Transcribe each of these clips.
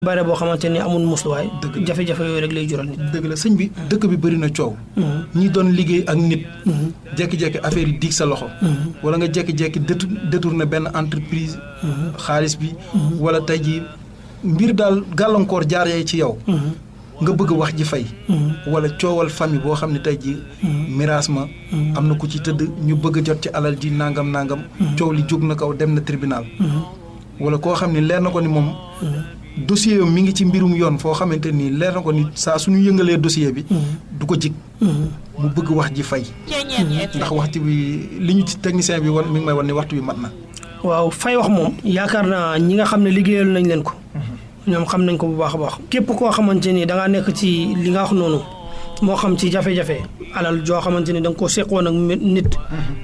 bare boo xamante ni amul musluwaay Dëgg la. jafe-jafe yooyu rek lay jural nit dëgg la sëñ bi dëkk bi bëri na coow. ñi doon liggéey ak nit. jékki-jékki affaire yi diig sa loxo. wala nga jékki-jékki détour détourné benn entreprise. xaalis bi. wala tey jii mbir daal gàllankoor jaar yee ci yow. nga bëgg wax ji fay. wala coowal famille boo xam ne tey jii. miraas ma. am na ku ci tëdd ñu bëgg a jot ci alal ji nangam nangam. coow li jóg na kaw dem na tribunal. wala koo xam ne leer na ko ni moom. dossier am mi ngi ci mbirum yoon foo xamante ni leer na ko ni saa suñu yëngalee dossier bi. du ko jig. mu bëgg wax ji fay. ndax waxtu bi li ñu ci technicien bi wan mi ngi may wan ni waxtu bi mat na. waaw fay wax moom yaakaar naa ñi nga xam ne liggéeyal nañ leen ko ñoom xam nañ ko bu baax a baax képp koo xamante ni da ngaa nekk ci li nga wax noonu moo xam ci jafe-jafe alal joo xamante ni da nga ko seqoon ak mi- nit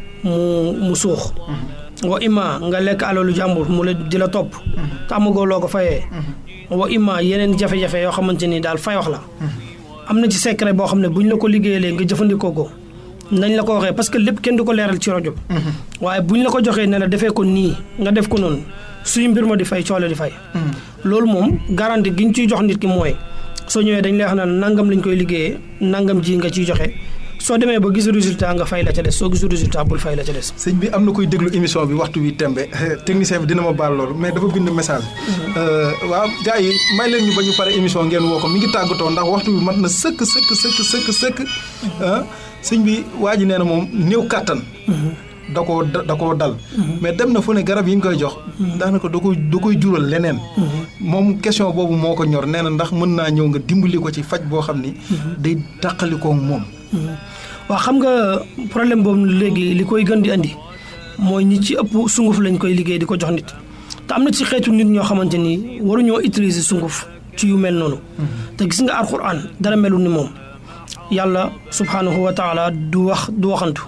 mu mu suux wa imma nga lekk alalu jàmbur mu la di la topp te amagoo loo ko fayee wa imma yeneen jafe-jafe yoo xamante ni daal fay wax la am na ci secret boo xam ne bu ñu la ko liggéeyalee nga jëfandikoo ko nañ la ko waxee parce que lépp kenn du ko leeral ci rajo bi waaye bu ñu la ko joxee ne la defee ko nii nga def ko noonu suñu mbir ma di fay coole di fay loolu moom garanti gi ñu ciy jox nit ki mooy soo ñëwee dañ lay wax naan nangam lañ koy liggéeyee nangam ji nga ciy joxe soo demee ba gis résultat nga fay la ca des soo gisul résultat bul fay la ca des sëñ bi am na koy déglu émission bi waxtu wi tembe technicien bi dina ma baal loolu mais dafa bind message. waaw gars yi may leen ñu ba ñu pare émission ngeen woo ko mi ngi tàggatoo ndax waxtu bi mat na sëkk sëkk sëkk sëkk sëkk. ah sëñ bi waa ji nee na moom néew kàttan. da koo da da koo dal. mais dem na fu ne garab yi ñu koy jox. daanaka da koy da koy jural leneen. moom question boobu moo ko ñor nee na ndax mën naa ñëw nga dimbali ko ci faj boo xam ni. day tàqalikoo moom. waaw xam nga problème boobu léegi li koy gën di andi mooy ñi ci ëpp sunguf lañ koy liggéey di ko jox nit te am na ci xeetu nit ñoo xamante ni waruñoo utiliser sunguf ci yu mel noonu te gis nga alxuraan dara melul ni moom yàlla subhanahu wa taala du wax du waxantu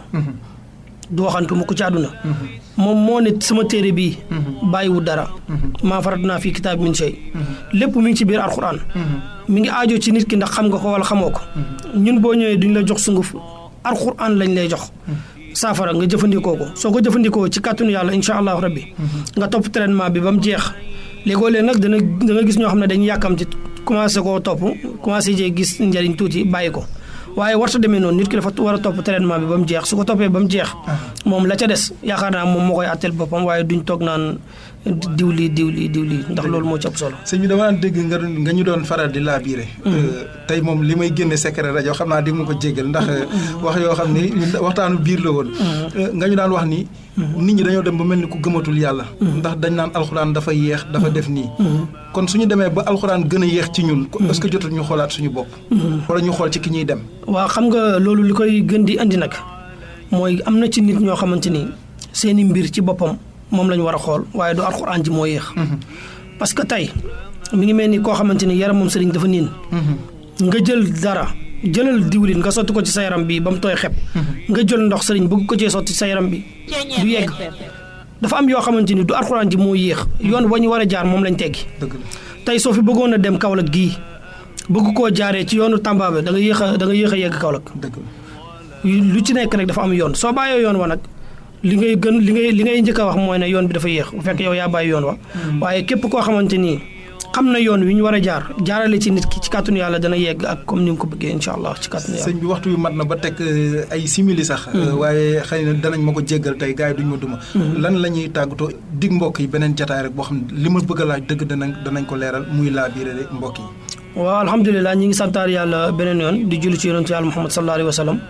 du waxantu mu ko ci àdduna moom moo ne sama téere bii bàyyiwul dara maa farat naa fii kitaab min shay lépp mi ngi ci biir alxuraan mi ngi aajo ci nit ki ndax xam nga ko wala xamoo ko ñun boo ñëwee duñ la jox sunguf alxuraan lañ lay jox saafara nga jëfandikoo ko soo ko jëfandikoo ci kàttanu yàlla incha allahu rabbi nga topp traitement bi ba mu jeex léegoo leen nag dana da nga gis ñoo xam ne dañuy yàkkamti commencé koo topp commencé jee gis njëriñ tuuti bàyyi ko waaye warta demee noonu nit ki dafa war a topp traitement bi ba mu jeex su ko toppee ba mu jeex moom la ca des yaakaar naa moom moo koy àtteel boppam waaye duñ toog naan diw lii diw lii diw lii ndax loolu moo ci ëpp solo sëñ bi dama daan dégg nga nga ñu doon faral di laabiire. tey moom li may génne secret rajo xam naa di ma ko jéggal ndax wax yoo xam ni waxtaanu biir la woon. nga ñu daan wax ni. nit ñi dañoo dem ba mel ni ku gëmatul yàlla. ndax dañ naan alxuraan dafa yéex dafa def nii. kon suñu demee ba alxuraan gën a yéex ci ñun. est-ce que jotul ñu xoolaat suñu bopp. wala ñu xool ci ki ñuy dem. waaw xam nga loolu li koy gën di andi nag mooy am na ci nit ñoo xamante ni seeni mbir ci boppam moom la ñu war a xool waaye du alxuraan ji moo yéex. parce que tey mi ngi mel ni koo xamante ni yaram moom sëriñ dafa niin. nga jël dara jëlal diwlin nga sotti ko ci sa yaram bi ba mu tooy xep. nga jël ndox sëriñ bëgg ko cee sotti sa yaram bi. du yegg dafa am yoo xamante ni du alxuraan ji moo yéex yoon wa ñu war a jaar moom lañ teggi. dëgg la tey soo fi bëggoon a dem Kaolack gii bëgg koo jaaree ci yoonu Tamba bi da nga yéex a da nga yéex a yegg Kaolack. dëgg la lu ci nekk rek dafa am yoon soo bàyyee yoon wa nag li ngay gën li ngay li ngay njëkk a wax mooy ne yoon bi dafa yéex bu fekk yow yaa bàyyi yoon wa. waaye képp koo xamante ni xam na yoon wi ñu war a jaar jaarale ci nit ki ci kàttanu yàlla dana yegg ak comme ni nga ko bëggee incha allah ci kàttanu yàlla. sëñ bi waxtu bi mat na ba teg ay simili sax. waaye xëy na danañ ma ko jéggal tey gars yi duñ ma duma. lan la ñuy tàggatoo dig mbokk yi beneen jataay rek boo xam ne li ma bëgg a laaj dëgg danañ danañ ko leeral muy laa biire mbokk yi. waaw alhamdulilah ñi ngi santaar yàlla beneen yoon di julli ci yonentu yàlla Muhammad sallallahu alayhi wa sallam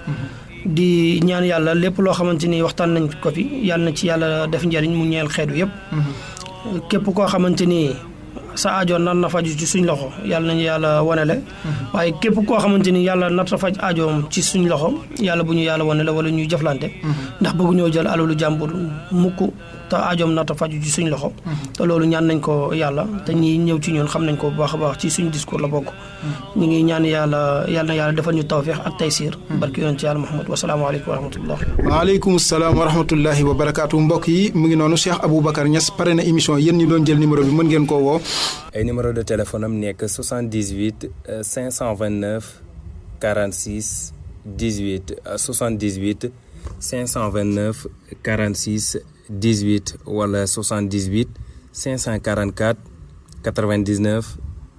di ñaan yàlla lépp loo xamante ni waxtaan nañ ko fi yàlla na ci yàlla def njëriñ mu ñeel xeetu yëpp. képp koo xamante ni sa aajo nar na faju ci suñ loxo yàlla nañu yàlla wanele waaye képp koo xamante ni yàlla nar na faj aajoom ci suñ loxo yàlla bu ñu yàlla wanele wala ñuy jëflante. ndax bëgguñoo jël alalu jàmbur mukk te aajoom nar na faju ci suñ loxo. te loolu ñaan nañ ko yàlla te ñi ñëw ci ñun xam nañ ko bu baax a baax ci suñ discours la bokk. ñu ngi ñaan yàlla yàlla na yàlla defal ñu tawféex ak taysiir barki yoon ci yàlla Muhammad wasalaamaaleykum wa rahmatullah waaleykum salaam wa rahmatullahi wa barakaatu mbokk yi mu ngi noonu Cheikh Aboubacar Niass pare na émission yéen ñi doon jël numéro bi mën ngeen koo woo. ay numéro de téléphone am nekk 78 529 46 18 78 529 46 18 wala 78 544 99